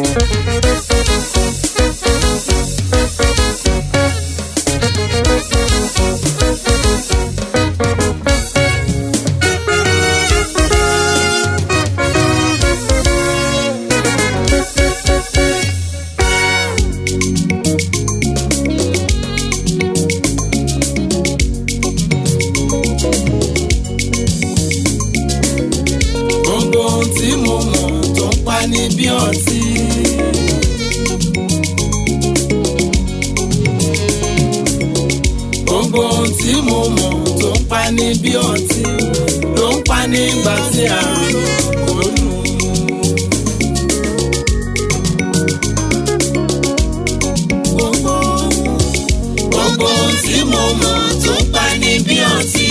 gbogbo ohun tí mo mọ̀ tó ń pa ní bí ọtí. gbogbo ohun tí mo mọ̀ tó ń pa ní bí ọtí ló ń pa nígbà tí a rò ó nù. gbogbo gbogbo ohun tí mo mọ̀ tó ń pa ní bí ọtí.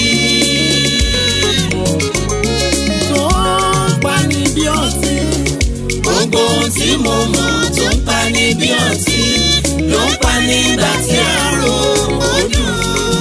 tó ń pa ní bí ọtí. gbogbo ohun tí mo mọ̀ tó ń pa ní bí ọtí ló ń pa nígbà tí a rò ó dùn.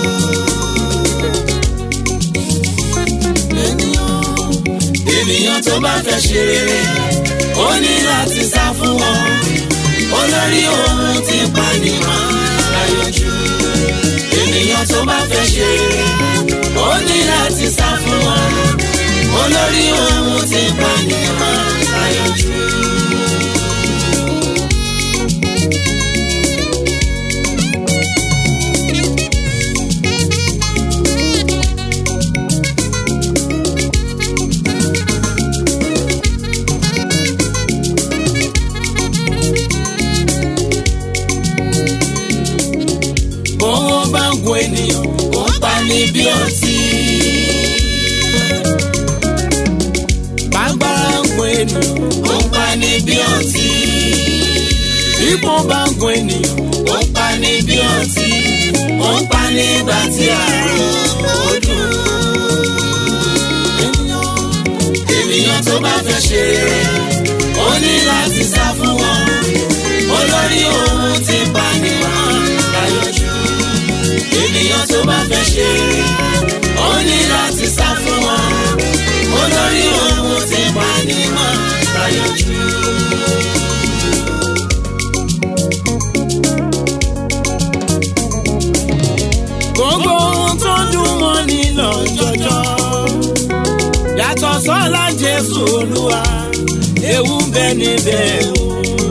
ènìyàn ènìyàn tó bá fẹ́ ṣe rere ó ní láti sá fún wọn olórí ohun tí pani máa láyọjú ènìyàn tó bá fẹ́ ṣe rere ó ní láti sá fún wọn olórí ohun tí pani máa láyọjú. bówó bá ń gun ènìyàn ó ń pa ní bí ọtí. bágbára ń gun ènìyàn ó ń pa ní bí ọtí. ipò bá ń gun ènìyàn ó ń pa ní bí ọtí. ó ń pa nígbà tí àrùn ó dùn. ènìyàn ènìyàn tó bá fẹ́ ṣe rere ó ní láti sá fún wọn olórí ohun tí ń bá ní wọn láyọjú ènìyàn tó bá fẹ́ ṣe rere ó ní láti sá fún wọn olórí ohun tí ń bá ní wọn láyọjú. gbogbo ohun tó dùn mọ́ ní lọ́jọ́jọ́ yàtọ̀ sọ́lá jésù olúwa ewu ń bẹ níbẹ̀ o.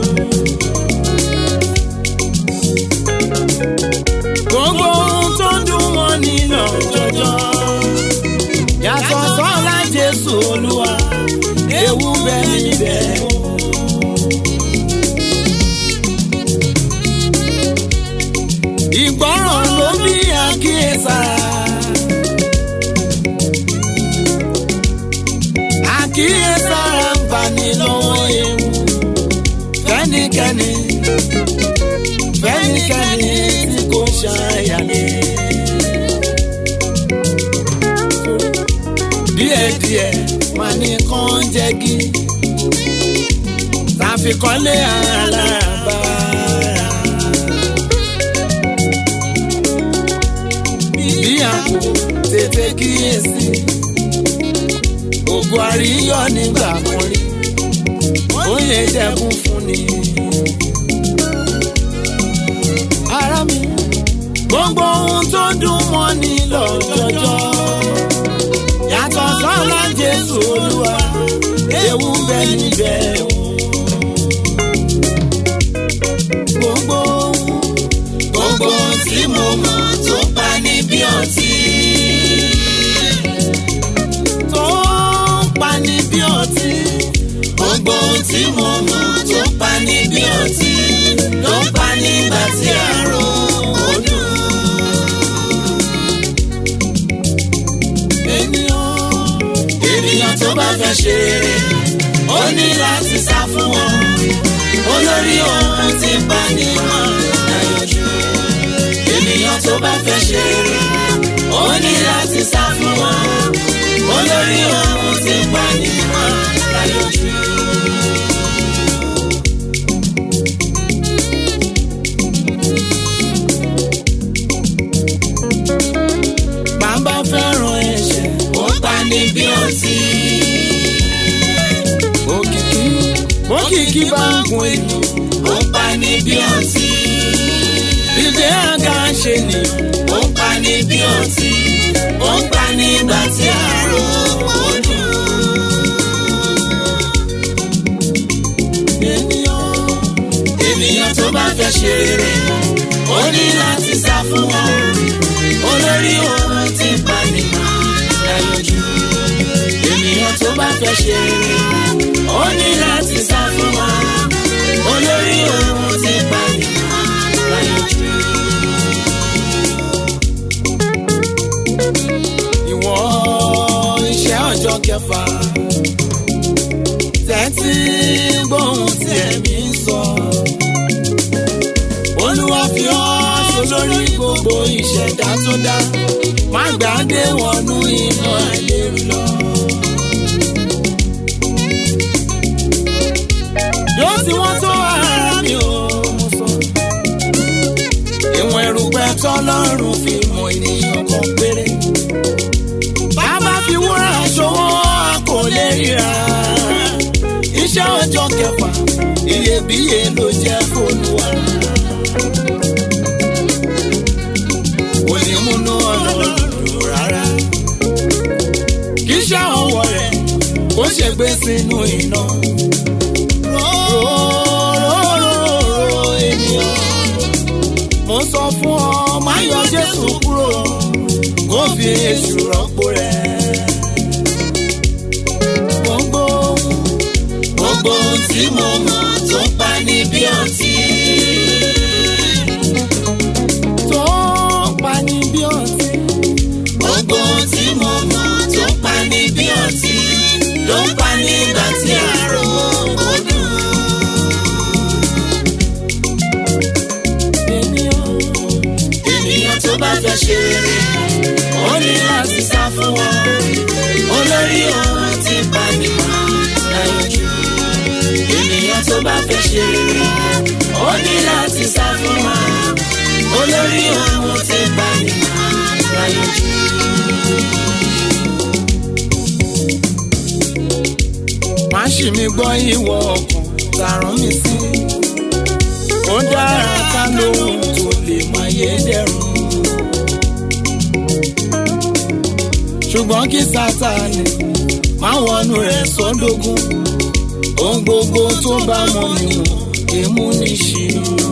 gbogbo ohun tó dùn mọ́ ní lọ́jọ́jọ́ yàtọ̀ sọ́lá jésù olúwa ewu ń bẹ níbẹ̀ o. ìgbọràn ló bí àkíyèsára. àkíyèsára ń bani lọ́wọ́ ewu. fẹ́nikẹ́ni fẹ́nikẹ́ni tí kò ṣàyàlẹ́. díẹ̀díẹ̀ máa ní kán jẹ́gi. tàfikọ́lé alábàárà. bí àpò tètè kíyèsí. ògùn àríyọ nígbà kan rí. ó lè dẹ́kun fún ni. ara mi. gbogbo ohun tó dùn mọ́ ni lọ́jọ́jọ́. yàtọ̀ sọ́lá jésù olúwa ewu ń bẹ níbẹ̀ o. gbogbo ohun gbogbo ohun tí mo mọ̀ tó pa ní bí ọtí. tó pa ní bí ọtí. gbogbo ohun tí mo mọ̀ tó pa ní bí ọtí. ló ń pa nígbà tí àrò ó dùn. ènìyàn ènìyàn tó bá fẹ́ ṣe rere ó ní láti sá fún wọn olórí ohun tí ń bá ní wọn láyọjú ènìyàn tó bá fẹ́ ṣe rere ó ní láti sá fún wọn olórí ohun tí ń bá ní wọn láyọjú. bàbá fẹ́ràn ẹ̀ṣẹ̀ ó pa ní bí ọtí. òkìkí òkìkí tí bá ń gun ènìyàn ó ń pa ní bí ọtí. ìgbé àga ṣe nìyàn. ó ń pa ní bí ọtí. ó ń pa ní ìgbà tí àrò ó dùn. ènìyàn ènìyàn tó bá fẹ́ ṣe rere ó ní láti sá fún wọn. olórí ohun tí ń pa ní láyọjú. ènìyàn tó bá fẹ́ ṣe rere ó ní láti sá fún wọn. olórí ohun tí ń pa ní láyọjú. ìwọ iṣẹ́ ọjọ́ kẹfà tẹ́tí gbóhùn tí ẹ̀mí ń sọ. olúwa fi ọ́ ṣolórí gbogbo ìṣẹ̀dá tó dá má gbàdé wọnú iná àìlérú lọ. yóò tí wọ́n tó ara mi ò mú sọ. ìwọ̀n erùpẹ̀ tọ́lọ́run fi mọ ènìyàn kan péré bàbá fi wúrà ṣòwò a kò lè ríra. iṣẹ́ ọjọ́ kẹfà iyebíye ló jẹ́ fóònùwà. kò ní múnú ọlọ́run dùn rárá. kì í ṣe ọwọ́ rẹ̀ kó ṣe gbé sínú iná. Róróróró ènìyàn. mo sọ fún ọ má yọ Jésù kúrò kó fi èṣù rọ́pò rẹ̀. gbogbo gbogbo ohun tí mo mọ̀ tó ń pa ní bí ọtí. tó ń pa ní bí ọtí. gbogbo ohun tí mo mọ̀ tó ń pa ní bí ọtí. ló ń pa ní ìgbà tí àrò ó dùn. ènìyàn ènìyàn tó bá fẹ́ ṣe rere ó ní láti sá fún wọn. olórí ohun tí ń pa ní láyọjú. ènìyàn tó bá fẹ́ ṣe rere ó ní láti sá fún wọn. olórí ohun tí ń pa ní láyọjú. má ṣì mí gbọ́ ìwọ ọkàn tààrùn mi sí. ó dára ká lóhun tó lè máa yé dẹ̀rùn. ṣùgbọ́n kí sátani má wọnú rẹ̀ sọ́dọ̀gún. ohun gbogbo tó bá mọ níwọ̀n èmú ní ṣìnà.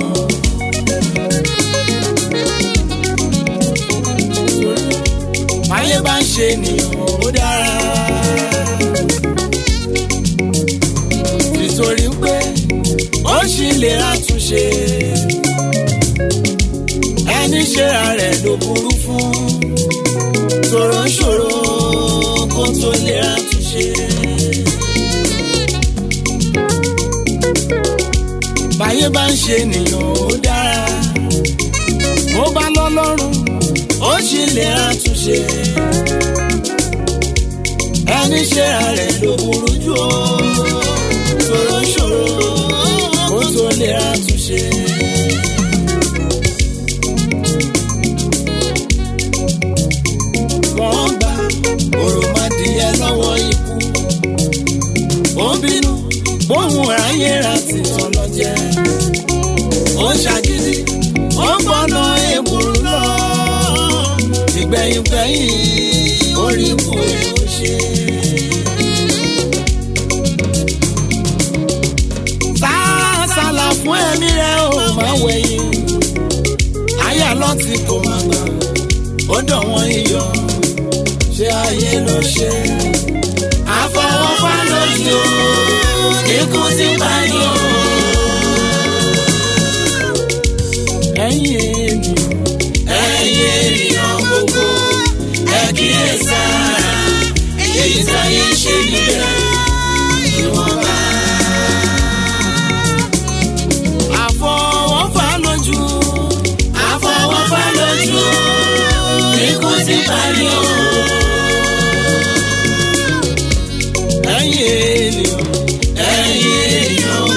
máyé bá ń ṣe ènìyàn ó dára. nítorí pé ó ṣì lè àtúnṣe ẹni ṣera rẹ̀ ló burú fún ṣòro ṣòro kó tó lè àtúnṣe. báyé bá ń ṣe ènìyàn ó dára bó bá lọ́lọ́run ó ṣì lè àtúnṣe ẹni ṣera rẹ̀ ló burú jù ó ṣòro ṣòro kó tó lè àtúnṣe. wọ́n gba òròmọdìyẹ lọ́wọ́ ikú. ó bínú bóun ráyè ra tìtàn lọ jẹ. ó ṣàgídí ó gbọ́nà èbùrú lọ. ìgbẹ̀yìngbẹ̀yìn orí kù ó ṣe. sálà fún ẹ̀mí rẹ̀ ò máa wẹ̀yìn. àyà lọ́tì kò máa gbà ó dọ̀ wọ́n iyọ̀ ṣé ayé ló ṣe. àfọwọ́fà lójú ikú ti pa ní o. ẹ̀yin ènìyàn ẹ̀yin ènìyàn gbogbo ẹ kíyèsára èyí táyé ń ṣe níbẹ̀ ìwọ̀nba. àfọwọ́fà lójú àfọwọ́fà lójú ikú ti pa ní o. ẹ̀yin ènìyàn ẹ̀yin ènìyàn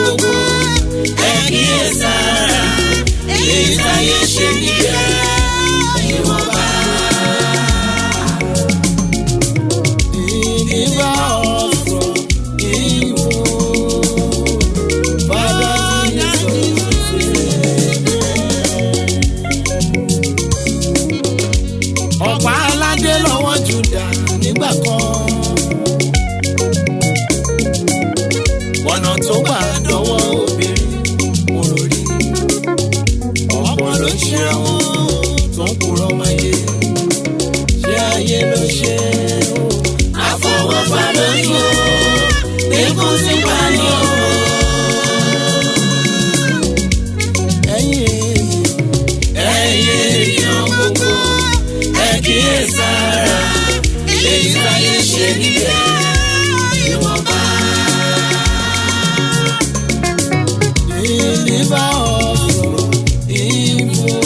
deliver us from evil.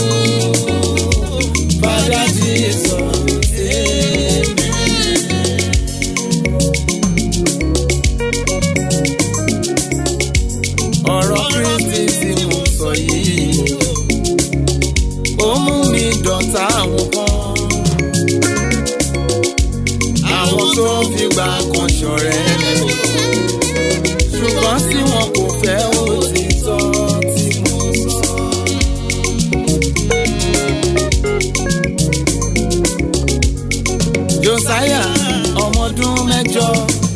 Father Jesus, amen. ọ̀rọ̀ kristi tí mo sọ yìí ó mú mi dọ̀tá àwọn kan àwọn tó fìgbà kan ṣọ̀rẹ́ ṣùgbọ́n tí wọn kò fẹ́ òtítọ́ tí mo sọ. Josiah ọmọdún mẹ́jọ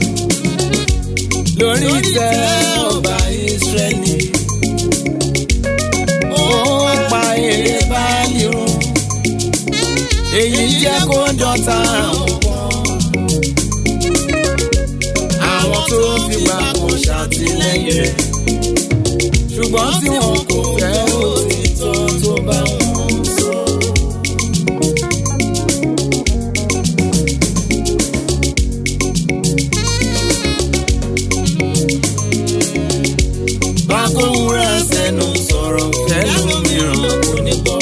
lórí ìtẹ́ ọba Ísírẹ́lì. Ó pa èrè báàlì run. Èyí jẹ́ kó dọ̀tá àwọn kan. Àwọn tó fìgbà kan ṣàtìlẹ́yìn rẹ̀. Ṣùgbọ́n tí wọn kò fẹ́ òtítọ́ tó bá wọn sọ. Bákòwúrà sẹ́nu sọ̀rọ̀ fẹ́lòmíràn kò ní gbọ́.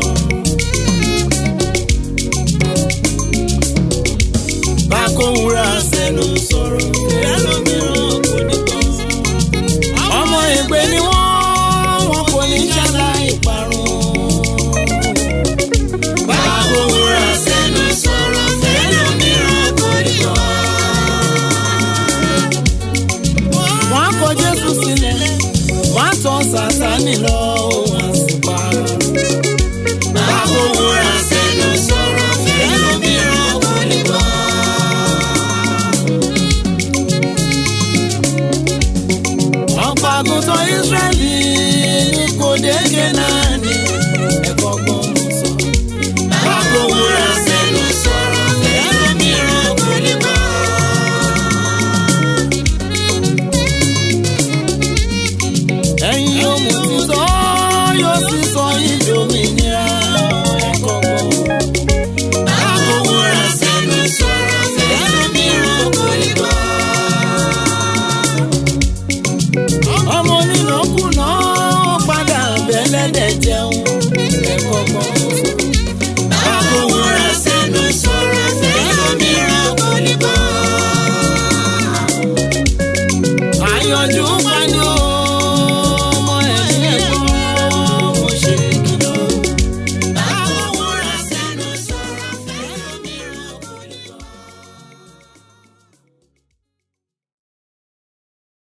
Bákòwúrà sẹ́nu sọ̀rọ̀ fẹ́lòmíràn kò ní gbọ́. Ọmọ ìgbé ni wọ́n, wọn kò ní ṣaláì parun. Bákòwúrà sẹ́nu sọ̀rọ̀ fẹ́lòmíràn kò ní gbọ́. Wọ́n kọ Jésù sílẹ̀, wọ́n tọ́ Sátánì lọ, wọ́n sì pa. Bákòwúrà sẹ́nu sọ̀rọ̀ fẹ́lòmíràn kò ní gbọ́. ọ̀pọ̀ àgùntàn Ísírẹ́lì ní kò déédé náà ní ẹ̀kọ́ gbọ́n mú sọ. Báwo wúra sẹ́nu sọ̀rọ̀ ẹlòmíràn kò lè bọ́. Ẹ̀yin yóò mú títọ́ yóò sì sọ ìdòmìnira ẹ̀kọ́ gbọ́n. Báwo wúra sẹ́nu sọ̀rọ̀ ẹlòmíràn kò lè bọ́ ọmọ onínàkúnà padà bẹ́lẹ́dẹ̀ jẹun ẹ̀kọ́ kan